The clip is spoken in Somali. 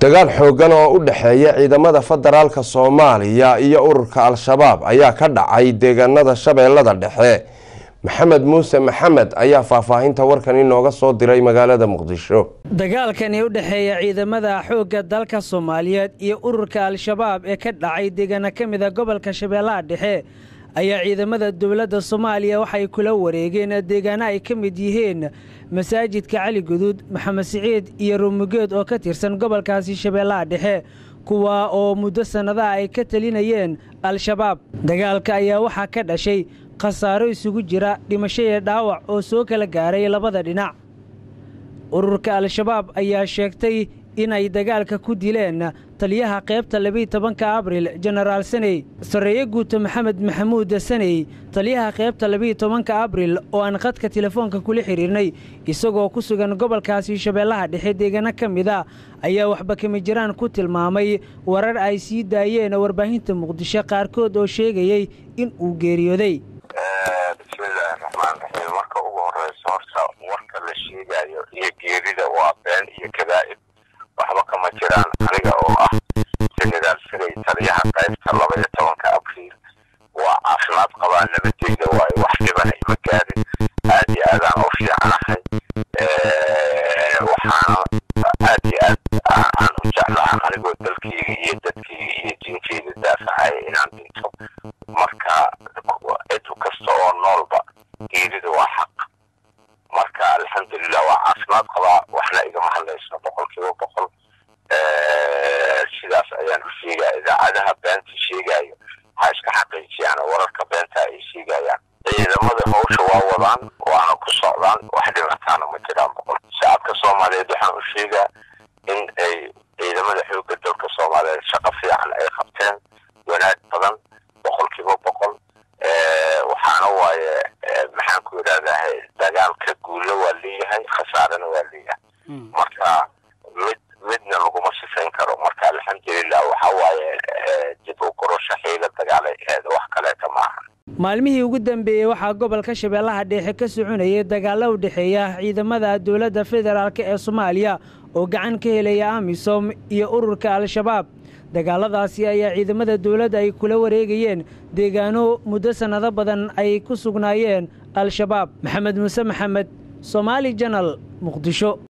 dagaal xooggan oo u dhexeeya ciidamada federaalka soomaaliya iyo ururka al-shabaab ayaa ka dhacay deegaanada shabeellada dhexe maxamed muuse maxamed ayaa faahfaahinta warkan inooga soo diray magaalada muqdisho dagaalkani u dhexeeya ciidamada xoogga dalka soomaaliyeed iyo ururka al-shabaab ee ka dhacay deegaano ka mida gobolka shabeellaha dhexe ayaa ciidamada dowladda soomaaliya waxay kula wareegeen deegaano ay ka mid yihiin masaajidka cali guduud maxamed siciid iyo ruumugeed oo ka tirsan gobolkaasi shabeellaha dhexe kuwa oo muddo sannadaha ay ka talinayeen al-shabaab dagaalka ayaa waxaa ka dhashay khasaaro isugu jira dhimasho iyo dhaawac oo soo kala gaaray labada dhinac ururka al-shabaab ayaa sheegtay inay dagaalka ku dileen taliyaha qaybta labiiy tobanka abril jenaraal saney sarreeye guuto maxamed maxamuud saney taliyaha qaybta labiiy tobanka abril oo aan khadka telefoonka kula xidhiirnay isagoo ku sugan gobolkaasi shabeellaha dhexe deegaano ka mid a ayaa waxba kama jiraan ku tilmaamay warar ay sii daayeen warbaahinta muqdisho qaarkood oo sheegayey in uu geeriyooday bismillaahi raxmaan raxiim marka ugu horeysa horta warka la sheegayo iyo geerida waa been iyo kadaa'ib waxba kama jiraan aniga oo ah jenaraal siray taliyaha qaybta laba iyo tobanka abriil waa caafimaad qabaa nabadeyda waayo wax dhibana ima gaarin aad iyo aadaan u fiicanahay waxaana aad iyo aad aan u jeclaha anigoo dalkeyga iyo dadkeyga iyo diinkeyda daafacaya inaan dhinto marka cid kasta oo noolba geerida waa xaq marka alxamdulilah waa caafimaad qabaa waxna igama hadlayso boqol kiiba boqol sidaas ayaan u sheegaya idaacadaha beenta sheegayo ha iska xaqiijiyaan wararka beenta ay sheegayaan ciidamada hawsha waa wadaan waana ku socdaan wax dhibataana ma jiraan boqol shacabka soomaaliyeed waxaan u sheegaa in ay ciidamada xoogga dalka soomaaliyeed shaqo fiican ay qabteen wanaag badan boqol kiiba boqol waxaana waaye maxaan ku yidhahdaa dagaalka guulo waa leeyahay khasaarena waa leeyahay marka mid midna laguma sifayn karo marka alxamdulilah waxa waaye dib u gurasho xiila dagaalay aheed wax kaleeta maaha maalmihii ugu dambeeyey waxaa gobolka shabeellaha dhexe ka soconayay dagaalo u dhexeeya ciidamada dowladda federaalk ee soomaaliya oo gacan ka helaya amisom iyo ururka al-shabaab dagaaladaasi ayaa ciidamada dowladda ay kula wareegayeen deegaano muddo sannado badan ay ku sugnaayeen al-shabaab maxamed muuse maxamed somaali janal muqdisho